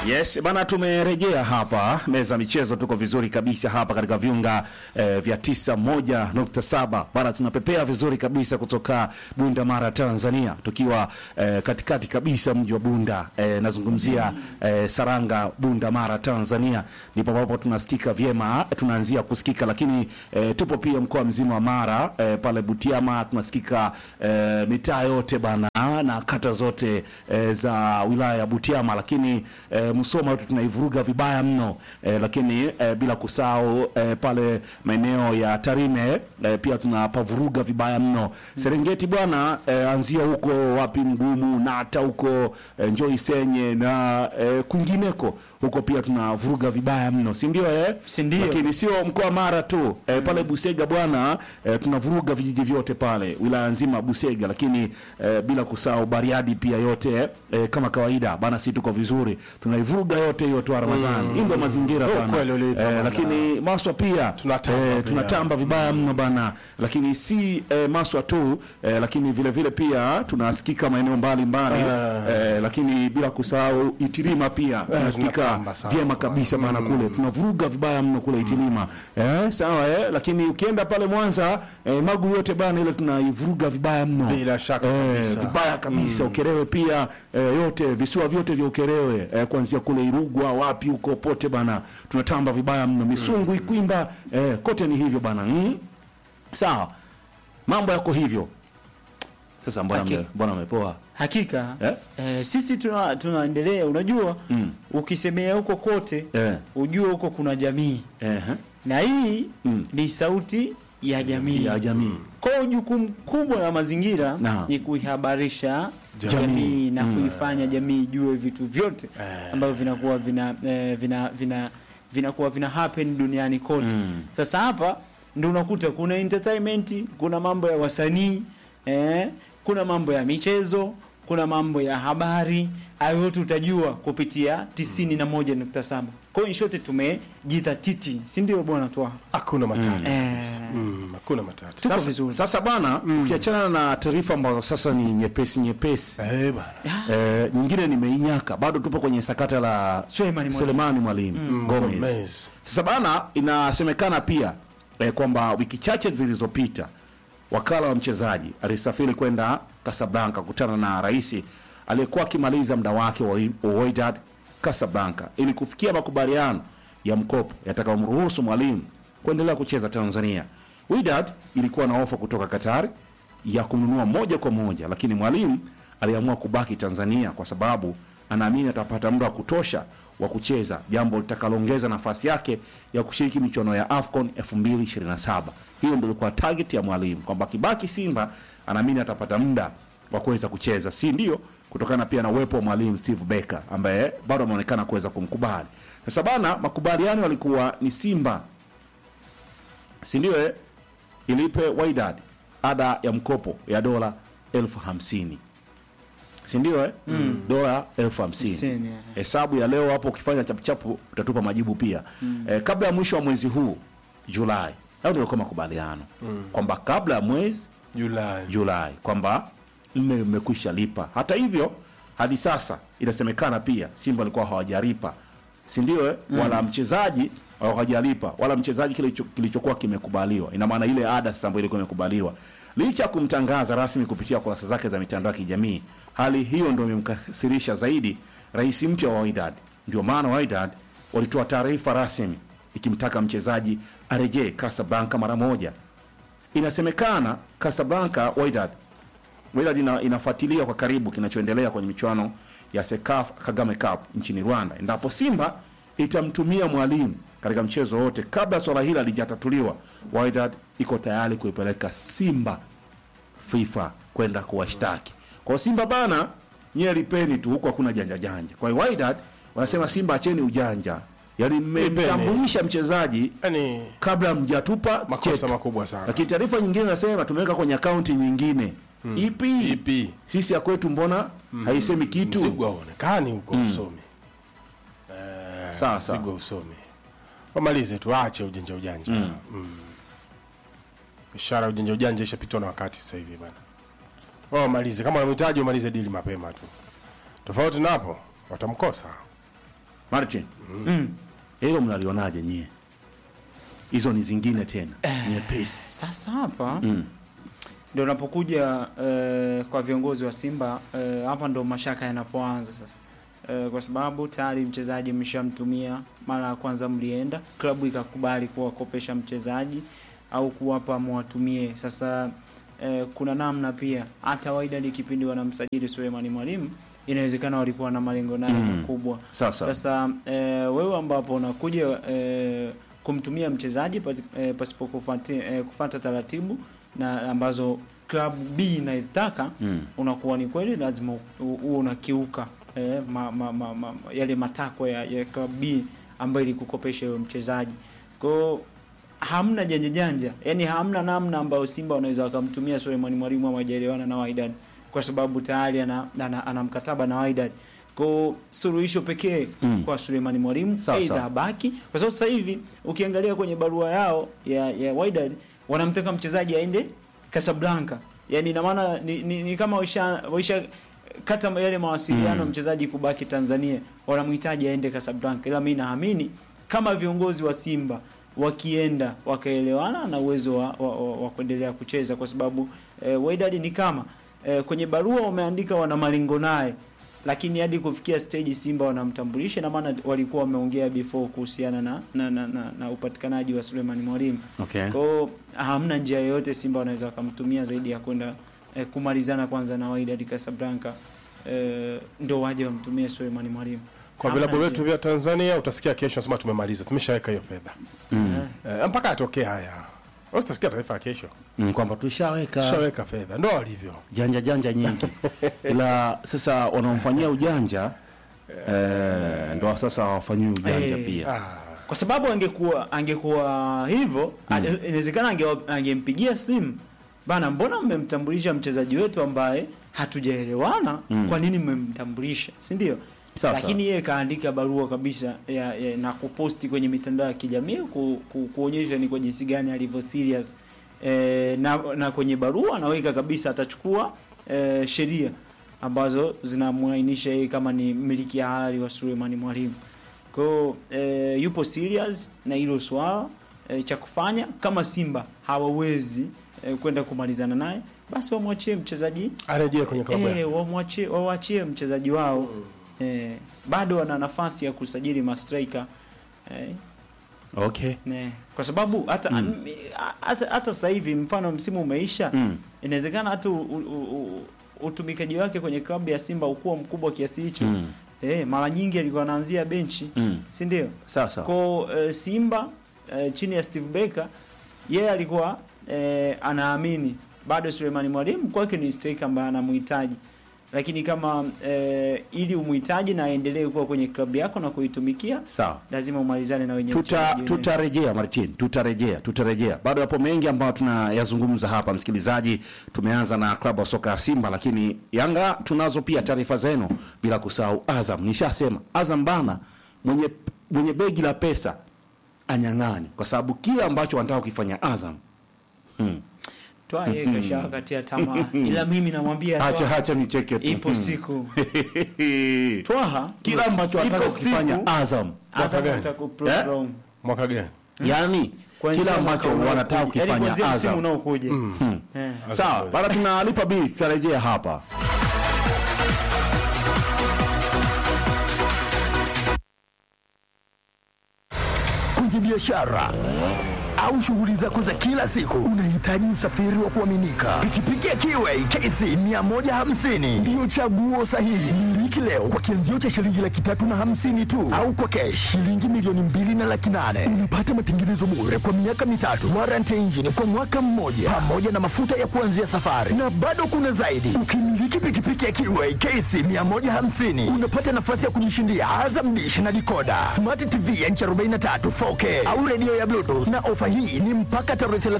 Yes, bana tumerejea hapa meza michezo, tuko vizuri kabisa hapa katika viunga eh, vya tisa moja nukta saba bana, tunapepea vizuri kabisa kutoka Bunda Mara, Tanzania, tukiwa eh, katikati kabisa mji wa Bunda eh, nazungumzia eh, Saranga, Bunda Mara, Tanzania, ndipo ambapo tunasikika vyema, tunaanzia kusikika, lakini eh, tupo pia mkoa mzima wa Mara eh, pale Butiama tunasikika eh, mitaa yote bana na kata zote eh, za wilaya ya Butiama, lakini eh, Musoma yote tunaivuruga vibaya mno eh, lakini eh, bila kusahau eh, pale maeneo ya Tarime eh, pia tunapavuruga vibaya mno. Serengeti bwana eh, anzia huko wapi mgumu na hata huko eh, Njoi Senye na eh, kwingineko huko pia tunavuruga vibaya mno, si ndio eh? Si ndio. Lakini sio mkoa wa Mara tu eh, pale Busega bwana eh, tunavuruga vijiji vyote pale wilaya nzima Busega, lakini eh, bila kusahau Bariadi pia yote eh, kama kawaida bana, si tuko vizuri, tunaivuruga yote hiyo tu Ramadhani. Hii ndio mazingira Oh, bana kweli ulipo, eh, bana. lakini Maswa pia Tunatamba eh, pia. tunatamba vibaya mno bana, lakini si eh, Maswa tu eh, lakini vile vile pia tunasikika maeneo mbalimbali eh, lakini bila kusahau Itilima pia tunasikika tunatamba sana. vyema kabisa bana kule tunavuruga vibaya mno kule Itilima eh, sawa eh, lakini ukienda pale Mwanza eh, Magu yote bana ile tunaivuruga vibaya mno Bila shaka kabisa. vibaya kabisa Ukerewe pia eh, yote visiwa vyote vya Ukerewe eh, kuanzia kule Irugwa wapi huko pote bana tunatamba vibaya mno Misungu Ikwimba eh, kote ni hivyo bana mm? sawa mambo yako hivyo sasa mbona Haki- mle- mbona umepoa Hakika Eh? eh, sisi tuna tunaendelea, unajua Mm. ukisemea huko kote eh, ujue huko kuna jamii eh, na hii Mm. ni sauti ya jamii. ya jamii Kwa hiyo jukumu kubwa la mazingira Naam. ni kuihabarisha Jamii. jamii, na Mm. kuifanya jamii ijue vitu vyote Eh. ambavyo vinakuwa vina eh, vina vina vinakuwa vina happen duniani kote. Mm. Sasa hapa ndio unakuta kuna entertainment, kuna mambo ya wasanii eh, kuna mambo ya michezo, kuna mambo ya habari. Hayo yote utajua kupitia 91.7. Kwa hiyo in short tumejidhatiti, si ndio bwana Twa? Hakuna matata Eh. kabisa. Mm, hakuna matata. Tuko sasa, vizuri. sasa bana ukiachana na taarifa ambazo sasa ni nyepesi nyepesi Eh, bana. eh, nyingine nimeinyaka bado tupo kwenye sakata la Suleiman Mwalimu. Selemani Mwalimu Gomez. Gomez. Sasa bana, inasemekana pia eh, kwamba wiki chache zilizopita wakala wa mchezaji alisafiri kwenda Casablanca kukutana na rais aliyekuwa akimaliza muda wake wa wa Wydad Casablanca ili kufikia makubaliano ya mkopo yatakayomruhusu Mwalimu kuendelea kucheza Tanzania. Wydad ilikuwa na ofa kutoka Qatar ya kumnunua moja kwa moja, lakini Mwalimu aliamua kubaki Tanzania kwa sababu anaamini atapata muda wa kutosha wa kucheza, jambo litakaloongeza nafasi yake ya kushiriki michuano ya AFCON 2027. Hiyo ndio ilikuwa target ya Mwalimu kwamba akibaki Simba anaamini atapata muda wa kuweza kucheza, si ndio? Kutokana pia na uwepo wa mwalimu Steve Barker ambaye bado ameonekana kuweza kumkubali. Sasa bana, makubaliano yalikuwa ni Simba si ndio eh? ilipe Wydad ada ya mkopo ya dola elfu hamsini si ndio eh? dola elfu hamsini Hamsini, eh. hesabu ya leo hapo ukifanya chapuchapu utatupa majibu pia eh, kabla ya mwisho wa mwezi huu Julai au ndio ilikuwa makubaliano kwamba kabla ya mwezi Julai. Julai kwamba mme mmekwisha lipa. Hata hivyo hadi sasa inasemekana pia Simba walikuwa hawajalipa, si ndio? eh? Wala mchezaji hawajalipa, wala mchezaji kilicho- kilichokuwa kimekubaliwa. Ina maana ile ada sasa ambayo ilikuwa imekubaliwa, licha ya kumtangaza rasmi kupitia kurasa zake za mitandao ya kijamii. Hali hiyo ndio imemkasirisha zaidi rais mpya wa Wydad. Ndio maana Wydad walitoa taarifa rasmi ikimtaka mchezaji arejee Casablanca mara moja. Inasemekana Casablanca Wydad Wydad ina, inafuatilia kwa karibu kinachoendelea kwenye michuano ya Sekafa Kagame Cup nchini Rwanda, endapo Simba itamtumia mwalimu katika mchezo wote. Kabla swala hili halijatatuliwa, Wydad iko tayari kuipeleka Simba FIFA kwenda kuwashtaki. Kwa Simba bana, nyie lipeni tu, huko hakuna janja janja. Kwa hiyo Wydad wanasema Simba, acheni ujanja, yaani mmemtambulisha mchezaji Yaani kabla mjatupa makosa cheti. makubwa sana. Lakini taarifa nyingine nasema tumeweka kwenye akaunti nyingine ipi? Ipi? Sisi ya kwetu mbona haisemi kitu? Mzigo hauonekani huko usomi. Eh, Sawa, sawa. Mzigo usomi. Wamalize tu aache ujanja ujanja. Mm. Ishara ya ujanja ujanja ishapitwa na wakati sasa hivi bwana. Wao wamalize kama wanamhitaji wamalize dili mapema tu. Tofauti na hapo watamkosa. Martin, mm. hilo mnalionaje nyie? Hizo ni zingine tena nyepesi. Sasa hapa Mm. ndio unapokuja eh, kwa viongozi wa Simba eh, hapa ndo mashaka yanapoanza sasa eh, kwa sababu tayari mchezaji mshamtumia mara ya kwanza, mlienda klabu ikakubali kuwakopesha mchezaji au kuwapa mwatumie. Sasa eh, kuna namna pia hata Wydad kipindi wanamsajili Suleimani Mwalimu inawezekana walikuwa na malengo naye Mm. makubwa. Sasa, Sasa eh, wewe ambapo unakuja eh, kumtumia mchezaji pati- eh, pasipo kufati, eh, kufata taratibu na ambazo klabu B inazitaka Mm. unakuwa ni kweli lazima u- uwe unakiuka eh, ma, ma, ma, ma, yale matakwa ya, ya klabu B ambayo ilikukopesha huyo mchezaji. Kwa hiyo hamna janja janja, yani hamna namna ambayo Simba wanaweza wakamtumia Suleiman Mwalimu ama hajaelewana na Wydad kwa sababu tayari ana, ana, ana mkataba na Wydad. Kwa hiyo suluhisho pekee Mm. kwa Suleiman Mwalimu Sawa, aidha sawa. abaki, kwa sababu sasa hivi ukiangalia kwenye barua yao ya, ya Wydad wanamtaka mchezaji aende Casablanca, yani ina maana ni, ni, ni kama waisha, waisha kata yale mawasiliano Mm. mchezaji kubaki Tanzania, wanamhitaji aende Casablanca, ila mimi naamini kama viongozi wa Simba wakienda wakaelewana na uwezo wa, wa, wa, wa kuendelea kucheza kwa sababu eh, Wydad ni kama eh, kwenye barua wameandika wana malengo naye, lakini hadi kufikia stage Simba wanamtambulisha, na maana walikuwa wameongea before kuhusiana na na, na, na, na upatikanaji wa Suleiman Mwalimu. Okay. Kwa hiyo hamna njia yoyote Simba wanaweza wakamtumia zaidi ya kwenda eh, kumalizana kwanza na Wydad Casablanca eh, ndo waje wamtumie Suleiman Mwalimu. Kwa Hamna vilabu vyetu njia. vya Tanzania utasikia kesho nasema tumemaliza, tumeshaweka hiyo fedha Mm. eh, mpaka atokee haya. Wewe utasikia taarifa ya kesho, Mm, kwamba tulishaweka tushaweka fedha, ndo walivyo. janja janja nyingi, ila sasa wanaomfanyia ujanja eh, ndo sasa hawafanyii ujanja Eh. pia. Ah, kwa sababu angekuwa angekuwa hivyo Mm. mm. inawezekana ange, angempigia simu bana, mbona mmemtambulisha mchezaji wetu ambaye hatujaelewana Mm. kwa nini mmemtambulisha, si ndio? Sawa, Lakini yeye kaandika barua kabisa ya, ya, na kuposti kwenye mitandao ya kijamii ku, ku, kuonyesha ni kwa jinsi gani alivyo serious e, na, na kwenye barua anaweka kabisa atachukua e, sheria ambazo zinamwainisha yeye kama ni mmiliki halali wa Suleimani Mwalimu. Kwa hiyo e, yupo serious na hilo swala e, cha kufanya kama Simba hawawezi e, kwenda kumalizana naye, basi wamwachie mchezaji arejee kwenye klabu yake. eh, wamwachie wawaachie mchezaji wao eh, bado wana nafasi ya kusajili mastrika eh, Okay. ne, kwa sababu hata Mm. hata hata sasa hivi mfano msimu umeisha Mm. inawezekana hata u- u- u- utumikaji wake kwenye klabu ya Simba ukuwa mkubwa kiasi hicho Mm. eh, mara nyingi alikuwa anaanzia benchi Mm. si ndio? Sasa Kwa eh, Simba eh, chini ya Steve Barker yeye alikuwa eh, anaamini bado Sulemani Mwalimu kwake ni striker ambaye anamhitaji, lakini kama eh, ili umhitaji na aendelee kuwa kwenye klabu yako na kuitumikia sawa lazima umalizane na wenyewe. tuta tutarejea Martin, tutarejea tutarejea. Bado yapo mengi ambayo tunayazungumza hapa, msikilizaji. Tumeanza na klabu ya soka ya Simba, lakini Yanga tunazo pia taarifa zenu, bila kusahau Azam. Nishasema Azam bana, mwenye mwenye begi la pesa anyang'anye, kwa sababu kile ambacho wanataka kukifanya Azam hmm. Toa yeye kesha wakatia tamaa, ila mimi namwambia Hacha Twaha, hacha nicheke tu ipo Hmm. siku Twaha kile ambacho wanataka ipo kukifanya siku, Azam, Azam gani? atakuprolong Mwaka gani? yani Kuanzia kile mwaka ambacho unaokuja. wanataka Yaani kukifanya kuanzia msimu Azam unaokuja hmm. Eh. Sawa, bana tunalipa bili, tutarejea hapa. kwenye biashara au shughuli zako za kila siku, unahitaji usafiri wa kuaminika. Pikipiki ya Kiway KC 150 ndiyo chaguo sahihi. Miliki leo kwa kianzio cha shilingi laki tatu na hamsini tu, au kwa kesh shilingi milioni mbili na laki nane. Unapata matengenezo bure kwa miaka mitatu, warranty engine kwa mwaka mmoja, pamoja na mafuta ya kuanzia safari, na bado kuna zaidi. Ukimiliki pikipiki ya Kiway KC 150 unapata nafasi ya kujishindia Azam Dish na Dikoda, Smart TV ya inchi 43 4K au redio ya Bluetooth, na ofa hii ni mpaka tarehe 30